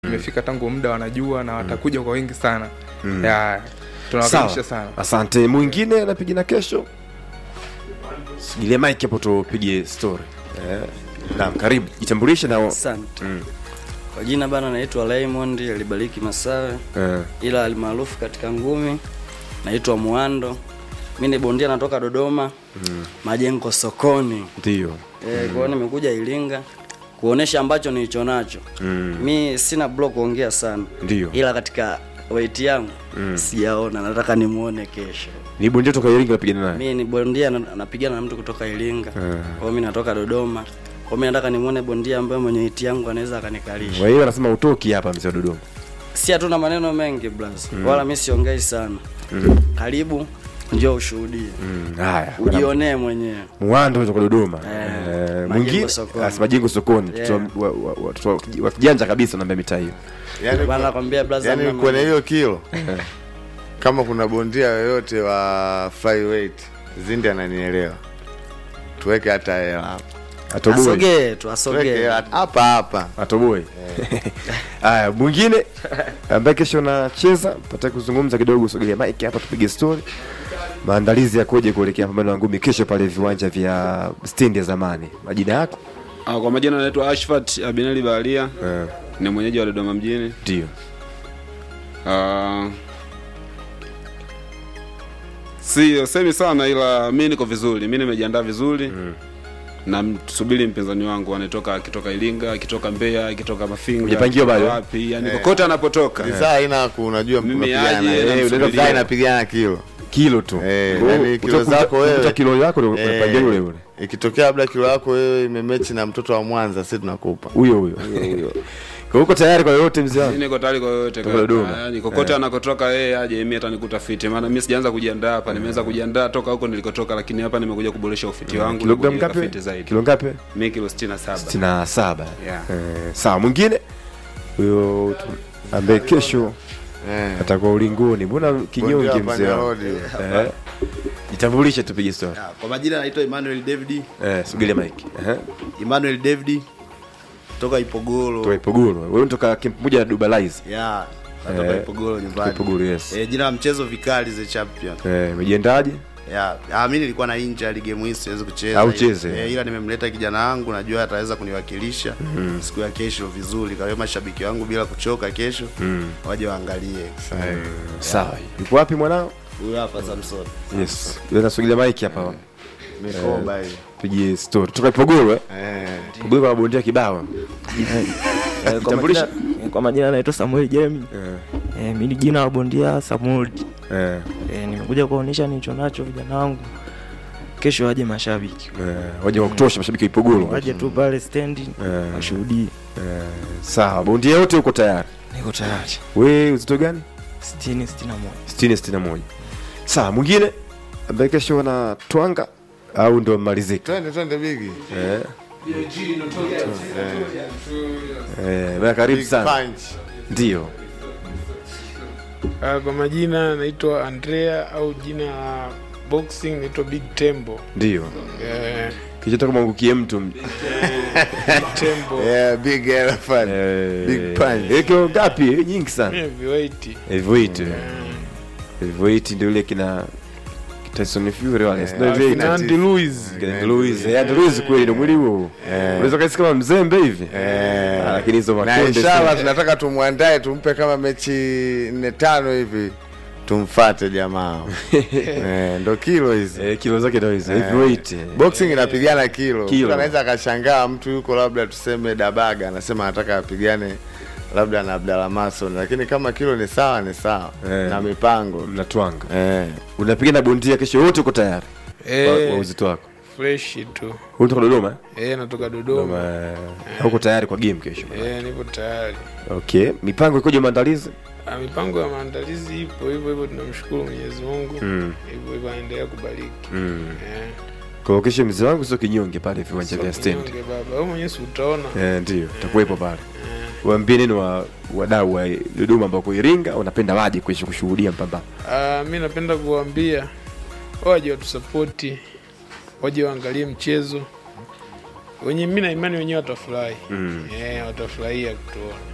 imefika tangu muda wanajua na watakuja kwa wingi sana Mm. ya tunawakaribisha sana asante mwingine anapigina kesho sigilie mike hapo tupige story eh. naam karibu jitambulishe na Asante. Mm. Kwa jina bana naitwa Raymond alibariki Masawe, eh. ila alimaarufu katika ngumi naitwa Muando. Mi ni bondia natoka Dodoma Mm. majengo sokoni. ndio E, kwa hiyo nimekuja Iringa kuonesha ambacho nilicho nacho. Mm. Mi sina block kuongea sana, ndio ila katika weight yangu Mm. sijaona, nataka nimuone kesho. ni bondia toka iringa napigana naye Mi ni bondia na- napigana na mtu kutoka Iringa, Eh. kwa hiyo mi natoka Dodoma. Kwa hiyo mi nataka nimuone bondia ambaye mwenye weight yangu anaweza akanikalisha. kwa hiyo anasema utoki hapa mzee wa dodoma si hatuna maneno mengi blas wala mi siongei sana Mm. karibu njoo ushuhudie Mm, haya ujionee mwenyewe mwando kutoka dodoma Eh, Eh, Majengo mwingine sokoni. ah, si majengo sokoni Yeah. Watoto wa- wa- wa- watoto wa- wa kijanja kabisa naambia mitaa hiyo yani, bana nakwambia blaza yani hamna kwenye maneno. hiyo kilo kama kuna bondia yoyote wa flyweight zindi ananielewa tuweke hata hela hapa atoboe asogee tu tuweke asogee hela hapa hapa atoboe haya mwingine ambaye kesho anacheza pata kuzungumza kidogo sogelea mike hapa tupige story maandalizi yakoje kuelekea pambano la ngumi kesho pale viwanja vya stendi ya zamani majina yako Ah, kwa majina anaitwa Ashfat Abinali Baharia Eh, ni mwenyeji wa Dodoma mjini. ndio Ah, si semi sana, ila mi niko vizuri, mi nimejiandaa vizuri mm. na msubiri mpinzani wangu anatoka akitoka Iringa, akitoka Mbeya, akitoka Mafinga, Hujapangiwa akitoka bado? wapi, yani kokote anapotoka Ni saa haina ku- unajua Mimi mnapigana. aje, Eh, namsubiria. unaweza saa inapigana kilo kilo tu Eh, Kwa hiyo yani kilo utakuta- zako wewe. utakuta kilo yako ndio Eh, unapangia yule yule ikitokea labda kilo yako wewe imemechi na mtoto wa mwanza si tunakupa huyo huyo kwa uko tayari kwa yote mzee Mi wangu niko tayari kwa yoyote Toka Dodoma. kaka. yani kokote anakotoka yeye aje mi atanikuta fiti maana mi sijaanza kujiandaa hapa nimeanza kujiandaa toka huko nilikotoka lakini hapa nimekuja kuboresha ufiti wangu na kilogramu kujiweka ngapi fiti zaidi kilo ngapi mi kilo 67 sitini na saba Yeah. Eh, sawa mwingine huyo tu- ambaye kesho Eh. atakuwa ulingoni mbona Bondia kinyonge wa mzee Panya wangu Road. Eh, jitambulishe tupige story Ah, Kwa majina naitwa Emmanuel David, eh sugilia mike eh Emmanuel David toka Ipogoro. toka Ipogoro wewe unatoka camp moja na Dubalize Ya, natoka Eh, Ipogoro nyumbani. Ipogoro yes Eh, jina la mchezo Vikali the Champion. eh umejiendaje Ya, ah, mimi nilikuwa na injury game hii siwezi kucheza. Au cheze. Eh, ila nimemleta kijana wangu najua ataweza kuniwakilisha siku ya kesho vizuri. Kwa hiyo mashabiki wangu bila kuchoka kesho waje waangalie. sawa yupo wapi mwanao Huyu hapa Samson. yes yule nasugilia mike hapa mikoba hii tupige story toka Ipogoro eh Eh. Ipogoro kwa bondia kibao Eh, kwa Jitambulishe. majina- kwa majina naitwa Samuel Jemi. eh Eh, mi ni jina la bondia Samuel. eh Eh, nimekuja kuonyesha nilicho nacho vijana wangu. Kesho waje mashabiki. eh, waje wa kutosha mashabiki wa Ipogoro Waje tu pale stendi Eh. washuhudie. eh sawa bondia yote uko tayari Niko tayari. we uzito gani 60 61. 60 61 sawa mwingine ambaye kesho na twanga au ndo mmalizika twende twende bigi eh eh bwana karibu Big sana punch. ndio Uh, kwa majina naitwa Andrea au jina la boxing naitwa Big Tembo. ndio Eh, kichotaka mwangukie mtu Big Tembo. Yeah, big elephant. eh Big punch. eh, kilo ngapi Eh, nyingi sana Heavyweight. heavyweight heavyweight ndio ile kina Tyson Fury wale sio Ah, heavyweight kina- Andy Luiz. Kina Luiz eh Andy Luiz kweli ndio mwili huo unaweza kaisi kama mzembe hivi Eh. Ah, lakini hizo na makonde inshallah tunataka tumwandae tumpe kama mechi nne tano hivi tumfate jamaa eh, ndo kilo hizi eh kilo zake ndio hizo heavyweight eh. boxing inapigana kilo, Kilo. Mtu anaweza akashangaa mtu yuko labda tuseme dabaga anasema anataka apigane labda na Abdalla Mason lakini kama kilo ni sawa ni sawa Eh. na mipango mnatwanga eh. unapiga na bondia kesho wote uko tayari kwa Eh, kwa uzito wako fresh tu. wewe unatoka Dodoma eh? Eh, natoka Dodoma. Dodoma eh, uko tayari kwa game kesho Eh, nipo tayari. okay mipango ikoje maandalizi Ah, mipango ya maandalizi ipo hivyo hivyo, tunamshukuru Mwenyezi Mungu. Mm. Hivyo hivyo anaendelea kubariki. mm. Eh. kwa hiyo kesho mzee wangu sio kinyonge pale viwanja vya Sio stand kinyonge baba. Wewe mwenyewe si utaona. eh ndio utakuwepo pale waambie nini wa wadau wa Dodoma ambao kwa Iringa wanapenda waje kesho kushuhudia mpambano Ah, mi napenda kuwaambia waje watusapoti, waje waangalie mchezo wenye, mi na imani wenyewe watafurahi Mm. eh, watafurahia kutuona.